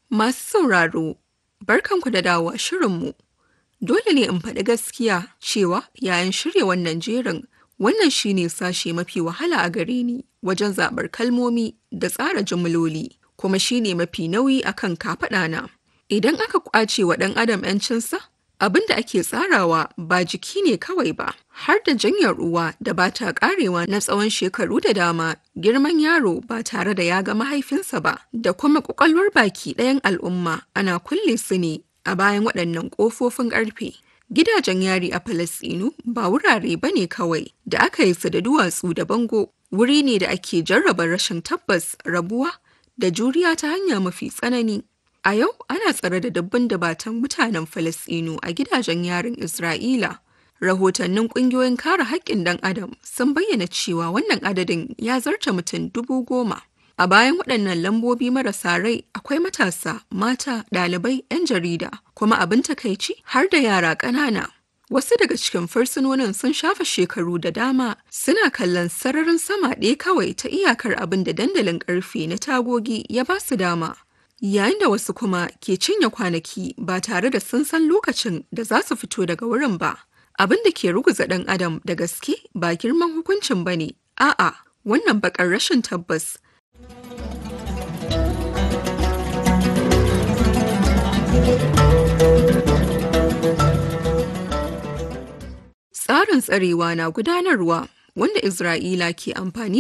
Masu sauraro, barkanku da dawowa shirinmu. Dole ne in faɗi gaskiya cewa yayin shirya wannan jerin wannan shine sashe mafi wahala a gare ni wajen zaɓar kalmomi da tsara jimloli kuma shine mafi nauyi akan kafaɗana. Idan aka ƙwace wa ɗan adam 'yancinsa, abin da ake tsarawa ba jiki ne kawai ba, har da janyar ruwa da ba ta ƙarewa na tsawon shekaru da dama, girman yaro ba tare da ya ga mahaifinsa ba, da kuma ƙwaƙwalwar baki ɗayan al'umma ana kulle su ne a bayan waɗannan ƙofofin ƙarfe. Gidajen yari a Falasɗinu ba wurare ba ne kawai da aka yi su da duwatsu da bango, wuri ne da ake jarraba rashin tabbas, rabuwa da juriya ta hanya mafi tsanani. A yau ana tsare da dabban dabatan mutanen Falasɗinu a gidajen yarin Isra'ila. Rahotannin ƙungiyoyin kare haƙƙin ɗan Adam sun bayyana cewa wannan adadin ya zarta mutum dubu goma. A bayan waɗannan lambobi marasa rai akwai matasa, mata, ɗalibai, 'yan jarida, kuma abin takaici har da yara ƙanana. Wasu daga cikin fursunonin sun shafa shekaru da dama suna kallon sararin sama ɗaya kawai ta iyakar abin da dandalin ƙarfe na tagogi ya ba su dama. Yayin da wasu kuma ke cinye kwanaki ba tare da sun san lokacin da za su fito daga wurin ba. Abin da ke ruguza ɗan adam da gaske ba girman hukuncin ba ne, a'a wannan baƙar rashin tabbas Tsarin tsarewa na gudanarwa wanda Isra'ila ke amfani